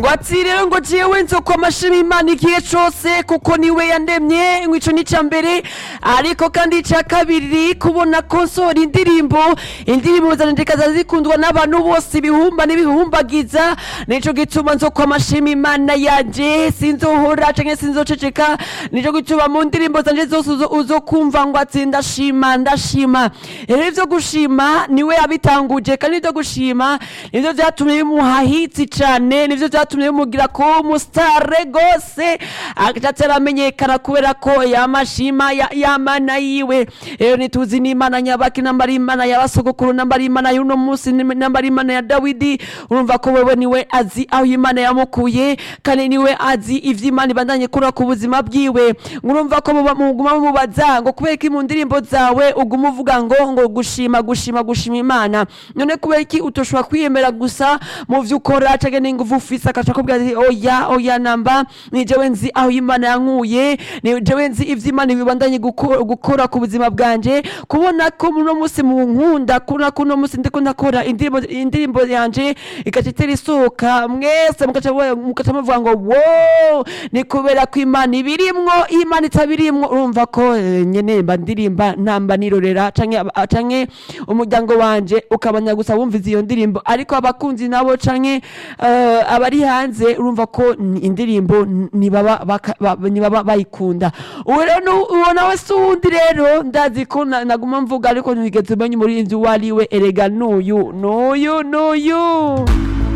ngo ati rero ngo jewe nzokwa amashima imana igihe cose kuko niwe yandemye ngo ico ni ica mbere ariko kandi ica kabiri kubona ko nsohora indirimbo indirimbo zanendekaza zikundwa n'abantu bose ibihumba n'ibihumbagiza nico gituma nzokwa amashima imana yanje sinzohora canke sinzoceceka nico gituma mu ndirimbo zanje zose uzo- uzokumva ngo ati ndashima ndashima rero ivyo gushima niwe yabitanguje kandi ivyo gushima nivyo vyatumye bimuha hitsi cane nivyo vyatumye bimugira ko umusitare gose agaca aramenyekana kubera ko yamashima ya- yamana yiwe rero nituzi n'imana nyabaki namba ari imana y'abasogokuru namba ari imana y'uno munsi namba ari imana ya dawidi urumva ko wewe niwe azi aho imana yamukuye kandi niwe azi ivyo imana ibandanye kura ku buzima bwiwe urumva ko muba- muguma mumubaza ngo kubera iki mu ndirimbo zawe uguma uvuga ngo ngo gushima gushima gushima imana none kubera iki utoshobora kwiyemera gusa mu vyo ukora canke n'inguvu ufise akaca akubwira ati oya oya namba ni jewe nzi aho imana yankuye ni jewe nzi ivyo imana bibandanye guko- gukora ku buzima bwanje kubona ko muno musi mu nkunda kubona ko uno musi ndiko ndakora indirimbo indirimbo yanje igaca itera isohoka mwese mugaca mu- mugaca muvuga ngo wo ni kubera ko imana ibirimwo iyo imana itabirimwo urumva ko eh, nyene mba ndirimba ntamba nirorera canke aba- canke umuryango wanje ukabanya gusa wumviza iyo ndirimbo ariko abakunzi nabo canke eh, abari hanze urumva ko ni- indirimbo n- nibaba baka- ba- nibaba bayikunda uwo rero nu- uwo nawe si uwundi rero ndazi ko na- naguma mvuga ariko ntigeze umenya umurinzi uwo ari we erega n'uyu n'uyu n'uyu